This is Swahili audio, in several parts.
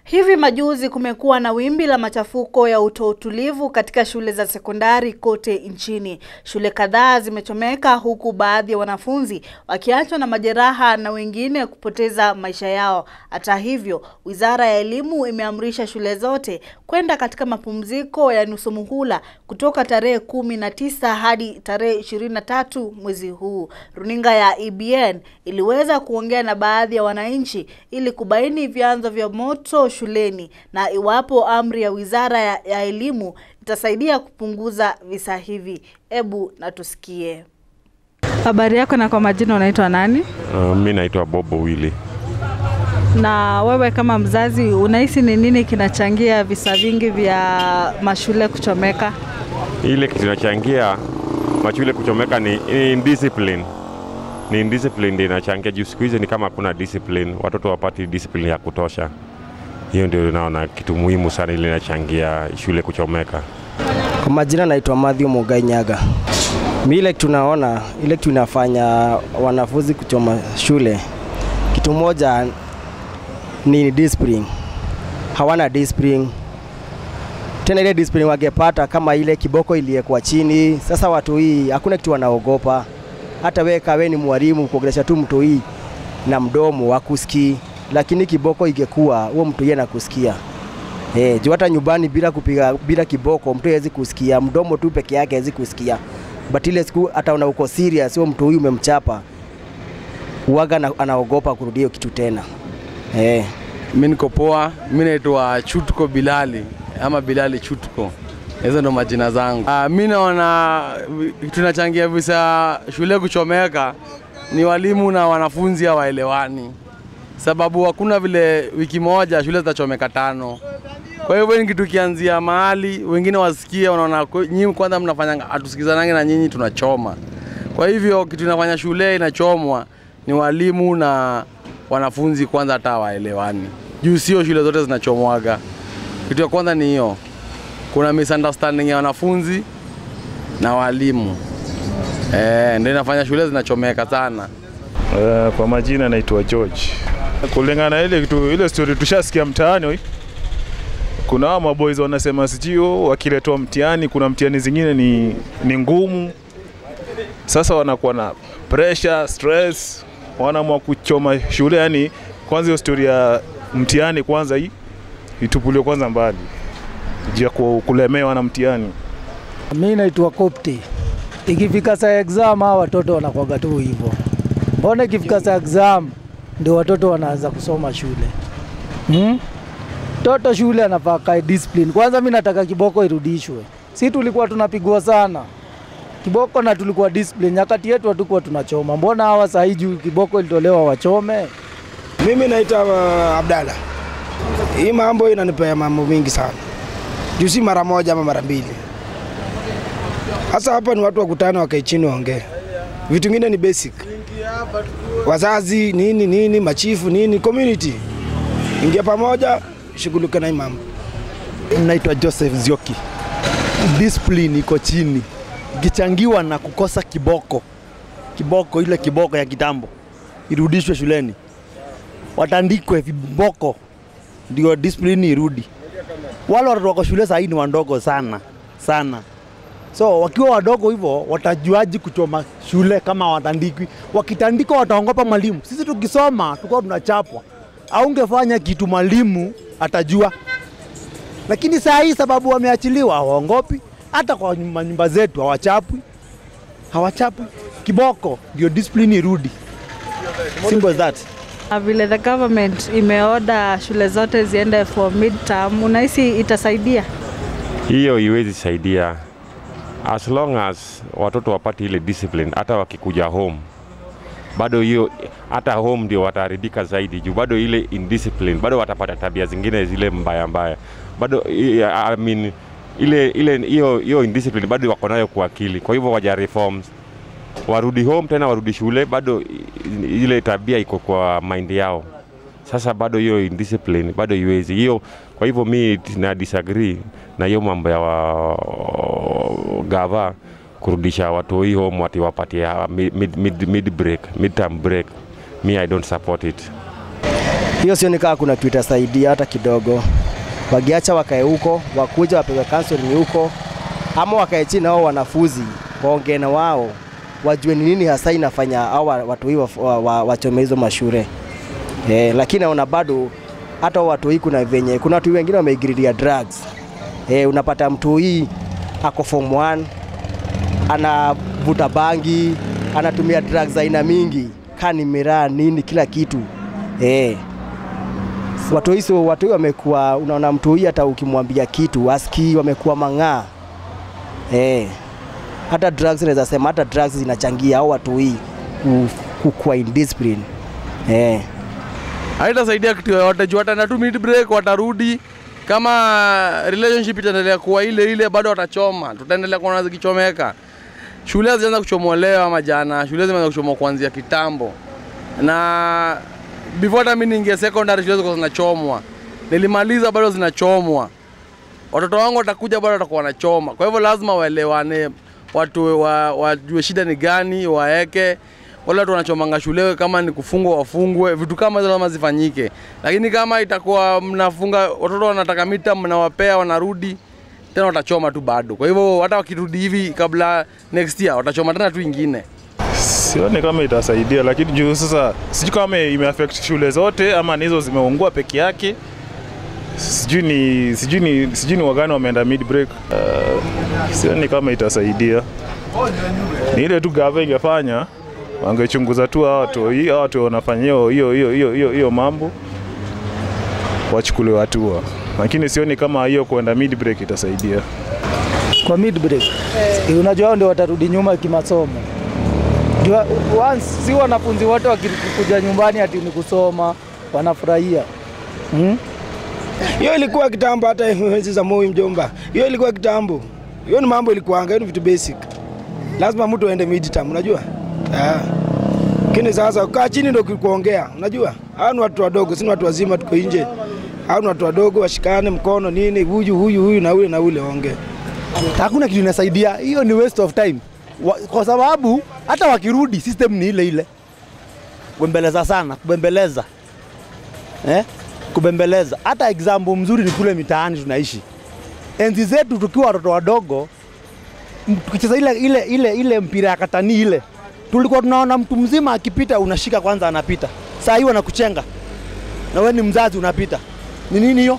Hivi majuzi kumekuwa na wimbi la machafuko ya utoutulivu katika shule za sekondari kote nchini. Shule kadhaa zimechomeka huku baadhi ya wanafunzi wakiachwa na majeraha na wengine kupoteza maisha yao. Hata hivyo, Wizara ya Elimu imeamrisha shule zote kwenda katika mapumziko ya nusu muhula kutoka tarehe kumi na tisa hadi tarehe ishirini na tatu mwezi huu. Runinga ya EBN iliweza kuongea na baadhi ya wananchi ili kubaini vyanzo vya moto shuleni na iwapo amri ya Wizara ya, ya Elimu itasaidia kupunguza visa hivi. Ebu na tusikie. Habari yako na kwa majina unaitwa nani? Uh, mi naitwa Bobo Willy. Na wewe kama mzazi unahisi ni nini kinachangia visa vingi vya mashule kuchomeka? Ile kitu inachangia mashule kuchomeka ni indiscipline. Ni indiscipline ndio inachangia juu siku hizi ni kama hakuna discipline, watoto wapati discipline ya kutosha. Hiyo ndio naona kitu muhimu sana ile inachangia shule kuchomeka. Kwa majina naitwa Matthew Mugai Nyaga. Mi ile tunaona ile tunafanya wanafunzi kuchoma shule, kitu moja ni discipline. Hawana discipline tena, ile discipline wangepata kama ile kiboko iliyekuwa chini. Sasa watu hii hakuna kitu wanaogopa. Hata wewe kawe ni mwalimu kuongelesha tu mtu hii na mdomo wakusikii, lakini kiboko ingekuwa huo mtu yeye anakusikia. Eh, juu hata nyumbani bila kupiga bila kiboko mtu hawezi kusikia, mdomo tu peke yake hawezi kusikia. But ile siku hata una uko serious, huo mtu huyu umemchapa, uwaga na, anaogopa kurudia hiyo kitu tena. Eh. Mi niko poa, mi naitwa Chutko Bilali ama Bilali Chutko, hizo ndo majina zangu. Uh, mi naona tunachangia visa shule kuchomeka ni walimu na wanafunzi hawaelewani, sababu hakuna vile wiki moja shule zitachomeka tano. Kwa hivyo ni kitu kianzia mahali, wengine wasikie, wanaona nyinyi kwanza mnafanya, hatusikizanange na nyinyi tunachoma. Kwa hivyo kitu inafanya shule inachomwa ni walimu na wanafunzi kwanza hata hawaelewani, juu sio shule zote zinachomwaga. Kitu ya kwanza ni hiyo, kuna misunderstanding ya wanafunzi na walimu eh, ndio inafanya shule zinachomeka sana. Uh, kwa majina naitwa George. Kulingana na ile kitu ile story tushasikia mtaani, kuna hao maboys wanasema sijio wakiletwa mtihani, kuna mtihani zingine ni, ni ngumu. Sasa wanakuwa na pressure, stress, wanaamua kuchoma shule. Yani kwanza hiyo story ya mtihani kwanza hii itupuliwe kwanza mbali, juu ya kulemewa na mtihani. Mi naitwa Kopti. Ikifika saa exam hawa watoto wanakwaga tu hivyo. Mbona ikifika saa exam ndio watoto wanaanza kusoma shule hmm? Toto shule anafaa kae discipline. Kwanza mi nataka kiboko irudishwe. Si tulikuwa tunapigwa sana kiboko na tulikuwa discipline, nyakati yetu hatukuwa tunachoma. Mbona hawa saa hii juu kiboko ilitolewa wachome? Mimi naitwa uh, Abdalla. Hii mambo inanipea mambo mingi sana, juu si mara moja ama mara mbili. Hasa hapa ni watu wakutane, wakae chini, waongee. Vitu vingine ni basic, wazazi nini nini, machifu nini, community ingia pamoja, shughulika na hii mambo. Naitwa Joseph Zioki. Discipline iko chini, ikichangiwa na kukosa kiboko. Kiboko ile kiboko ya kitambo irudishwe shuleni, watandikwe viboko ndio discipline irudi. Wale watoto wako shule saa hii ni wadogo sana sana, so wakiwa wadogo hivyo watajuaji kuchoma shule kama watandikwi? Wakitandikwa wataongopa mwalimu. Sisi tukisoma tulikuwa tunachapwa, aungefanya kitu mwalimu atajua, lakini saa hii sababu wameachiliwa hawaongopi. Hata kwa nyumba zetu hawachapwi, hawachapwi. Kiboko ndio discipline irudi. Simple as that. Vile the government imeoda shule zote ziende for midterm, unahisi itasaidia? Hiyo iwezi saidia as long as watoto wapate ile discipline, hata wakikuja home bado hiyo, hata home ndio wataharibika zaidi, juu bado ile indiscipline, bado watapata tabia zingine zile mbaya mbaya, bado I mean, ile ile hiyo hiyo indiscipline bado wako nayo kwa akili. Kwa hivyo waja reforms, warudi home tena, warudi shule, bado ile tabia iko kwa mind yao. Sasa bado hiyo indiscipline bado iwezi hiyo. Kwa hivyo mi na disagree na hiyo mambo ya wa, gava kurudisha watoi home wati wapatie mid, mid, mid break, mid term break. Me I don't support it. Hiyo sioni kama kuna kitu itasaidia hata kidogo. Wakiacha wakae huko, wakuja wapewe counseling huko, ama wakae chini na hao wanafunzi waongee na wao, wajue ni nini hasa inafanya hao watu hii wachome wa, wa, wachome hizo mashure eh, lakini naona bado hata hao watu hii kuna venye kuna watu wengine wameigiridia drugs eh, unapata mtu hii ako form 1 anavuta bangi, anatumia drugs za aina mingi, kani miraa nini, kila kitu eh. Watu hii so, watu hii wamekuwa, unaona mtu hii hata ukimwambia kitu aski, wamekuwa mang'aa eh. Hata drugs naweza sema hata drugs zinachangia au watu hii ku- kukuwa indiscipline eh. haitasaidia kitu yoyote juu wataenda tu mid break watarudi kama relationship itaendelea kuwa ile ile bado watachoma tutaendelea kuona zikichomeka shule hazijaanza kuchomolewa ama jana shule zimeanza kuchomwa kuanzia kitambo na before hata mimi niingia secondary shule zilikuwa zinachomwa nilimaliza bado zinachomwa watoto wangu watakuja bado watakuwa wanachoma kwa hivyo lazima waelewane watu wa- wajue shida ni gani waeke wale watu wanachomanga shule kama ni kufungwa wafungwe vitu kama hizo lazima zifanyike lakini kama itakuwa mnafunga watoto wanataka mita mnawapea wanarudi tena watachoma tu bado kwa hivyo hata wakirudi hivi kabla next year watachoma tena tu ingine Sioni kama itasaidia, lakini juu sasa sijui kama imeaffect shule zote ama ni hizo zimeungua peke yake. Sijui ni sijui ni sijui ni wagani wameenda mid break. Uh, sioni kama itasaidia. Ni ile tu gava ingefanya wangechunguza tu hao watu hii hao watu wanafanya hiyo hiyo hiyo hiyo hiyo hiyo mambo wachukuliwe hatua, lakini sioni kama hiyo kuenda mid break itasaidia. kwa mid break eh. Unajua hao ndio watarudi nyuma kimasomo. Ndio once si wanafunzi wote wakikuja nyumbani ati ni kusoma wanafurahia hmm? Hiyo ilikuwa kitambo, hata enzi za Moi mjomba, hiyo ilikuwa kitambo. Hiyo ni mambo ilikuanga, hiyo ni vitu basic. Lazima mtu aende midterm, unajua Ah. Lakini sasa kukaa chini ndio kuongea, unajua hao ni watu wadogo, si ni watu wazima, tuko nje. Hao ni watu wadogo, washikane mkono nini, huyu huyu huyu na ule na ule waongee. hakuna kitu inasaidia. Hiyo ni waste of time wa, kwa sababu hata wakirudi system ni ile ile, kubembeleza sana, kubembeleza eh? kubembeleza. Hata example mzuri ni kule mitaani tunaishi. Enzi zetu tukiwa watoto wadogo, m- tukicheza ile, ile, ile, ile mpira ya katani ile, tulikuwa tunaona mtu mzima akipita, unashika kwanza, anapita. Saa hii wanakuchenga na wewe ni mzazi, unapita. Ni nini hiyo?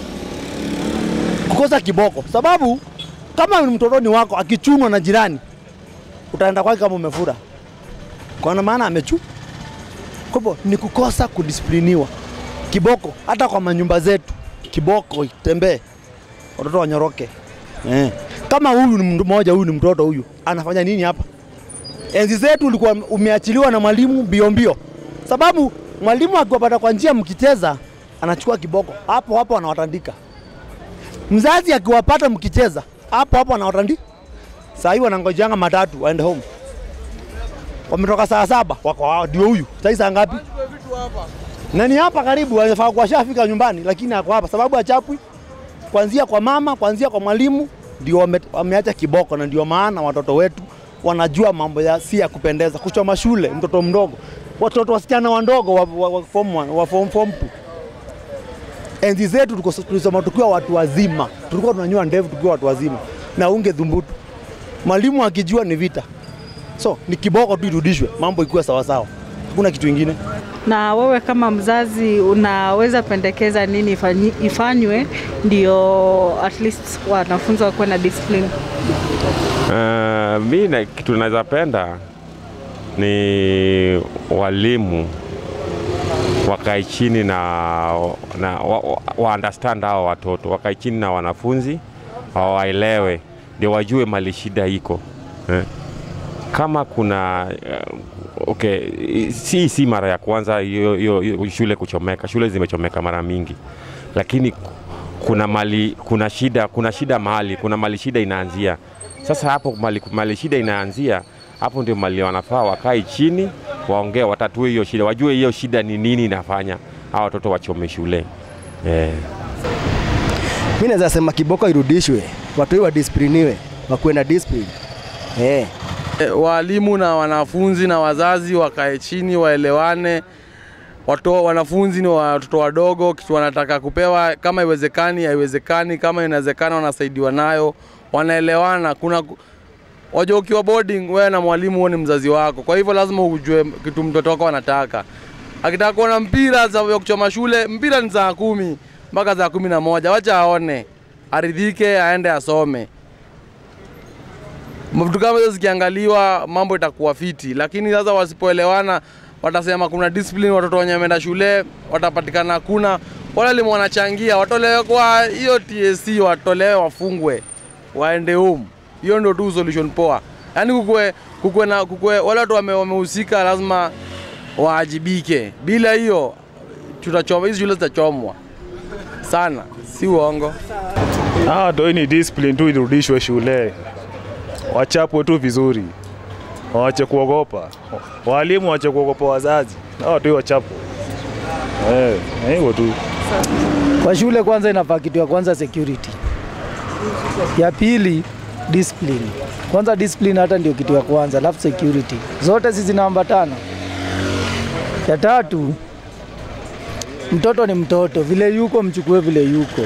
Kukosa kiboko, sababu kama ni mtotoni wako akichunwa na jirani, utaenda kwake kama umefura, kwa maana amechu. Kwa hivyo ni kukosa kudisipliniwa. Kiboko hata kwa manyumba zetu, kiboko itembee, watoto wanyoroke. Eh. Kama huyu ni mtu mmoja, huyu ni mtoto huyu, anafanya nini hapa? Enzi zetu ulikuwa umeachiliwa na mwalimu mbio mbio, sababu mwalimu akiwapata kwa njia mkicheza, anachukua kiboko hapo hapo anawatandika. Mzazi akiwapata mkicheza hapo hapo anawatandika. Saa hii wanangojeanga matatu waende home, wametoka saa saba wako hao, ndio huyu. Saa hii saa ngapi? Na ni hapa karibu, wanafaa kuwa shafika nyumbani, lakini ako hapa sababu achapwi kuanzia kwa mama, kuanzia kwa mwalimu, ndio wame, wameacha kiboko, na ndio maana watoto wetu wanajua mambo ya si ya kupendeza, kuchoma shule, mtoto mdogo, watoto wasichana wandogo wa, wa, wa form one, wa form, form two. Enzi zetu tuko- tulisoma tukiwa watu wazima, tulikuwa tunanyoa ndevu tukiwa watu wazima na unge dhumbutu. Mwalimu akijua ni vita, so ni kiboko tu irudishwe, mambo ikuwe sawasawa, hakuna kitu ingine. Na wewe kama mzazi unaweza pendekeza nini ifanyi- ifanywe ndio at least wanafunzi wakuwe na discipline? Uh, mi na, kitu naweza penda ni walimu wakae chini na, na wa, wa, wa understand hao watoto wakae chini na wanafunzi wawaelewe, ndio wajue mali shida iko eh. Kama kuna uh, okay, si si mara ya kwanza hiyo hiyo- hiyo shule kuchomeka. Shule zimechomeka mara mingi, lakini kuna mali kuna shida kuna shida mahali kuna mali shida inaanzia. Sasa hapo mali, mali shida inaanzia hapo ndio mali wanafaa wakae chini waongee, watatue hiyo shida, wajue hiyo shida ni nini inafanya hawa watoto wachome shule eh. Mi naweza sema kiboko irudishwe, watu hii wadisipliniwe, wakuwe na discipline eh. E, walimu na wanafunzi na wazazi wakae chini waelewane, watu wanafunzi ni watoto wadogo, kitu wanataka kupewa, kama iwezekani haiwezekani, kama inawezekana wanasaidiwa nayo, wanaelewana. Kuna wajua, ukiwa boarding wewe na mwalimu, huo ni mzazi wako, kwa hivyo lazima ujue kitu mtoto wako anataka. Akitaka kuona mpira za ya kuchoma shule, mpira ni saa kumi mpaka saa kumi na moja wacha aone, aridhike, aende asome. Vitu kama hizo zikiangaliwa, mambo itakuwa fiti, lakini sasa wasipoelewana watasema kuna discipline, watoto wenye wameenda shule watapatikana hakuna. Wale walimu wanachangia, watolewe kwa hiyo TSC, watolewe wafungwe, waende home. Hiyo ndio tu solution poa. Yaani kukue, kukue na kukue, wale watu wame- wamehusika lazima waajibike. Bila hiyo tutachoma, hizi shule zitachomwa sana, si uongo. Ah, toi ni discipline tu irudishwe shule, wachapwe tu vizuri, waache kuogopa walimu, waache kuogopa wazazi, na watu wachapwe. Eh, ni hivyo tu. Kwa shule kwanza inafaa kitu ya kwanza security, ya pili discipline. Kwanza discipline hata ndio kitu ya kwanza, alafu security, zote hizi zinaambatana. Ya tatu mtoto ni mtoto, vile yuko mchukue vile yuko,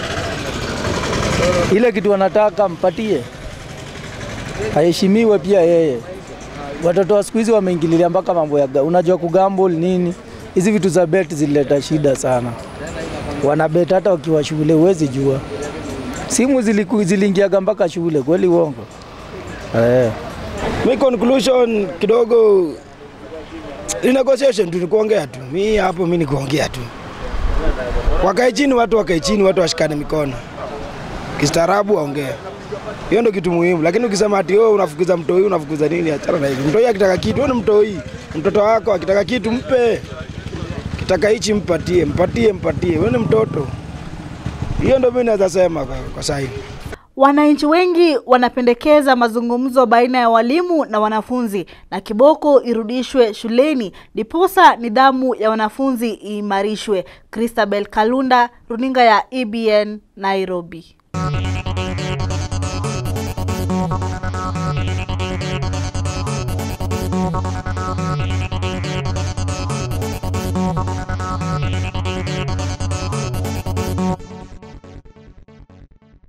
ile kitu anataka mpatie, aheshimiwe pia yeye. Watoto wa siku hizi wameingililia mpaka mambo ya ga- unajua kugamble nini, hizi vitu za bet zilileta shida sana wanabet hata wakiwa shule, huwezi jua. Simu ziliku- ziliingiaga mpaka shule, kweli uongo? Eh. Mi conclusion kidogo ni negotiation tu, ni kuongea tu. Mi hapo mi ni kuongea tu, wakae chini watu, wakae chini watu, washikane mikono kistaarabu, waongea. Hiyo ndio kitu muhimu, lakini ukisema ati wewe unafukuza mtoi, unafukuza nini, achana na hivi. Mtoi akitaka kitu, wewe ni mtoi, mtoto wako akitaka kitu mpe, kitaka hichi mpatie, mpatie, mpatie, wewe ni mtoto. Hiyo ndio mimi naweza sema kwa, kwa sasa hivi. Wananchi wengi wanapendekeza mazungumzo baina ya walimu na wanafunzi na kiboko irudishwe shuleni ndiposa nidhamu ya wanafunzi iimarishwe. Christabel Kalunda, runinga ya EBN, Nairobi.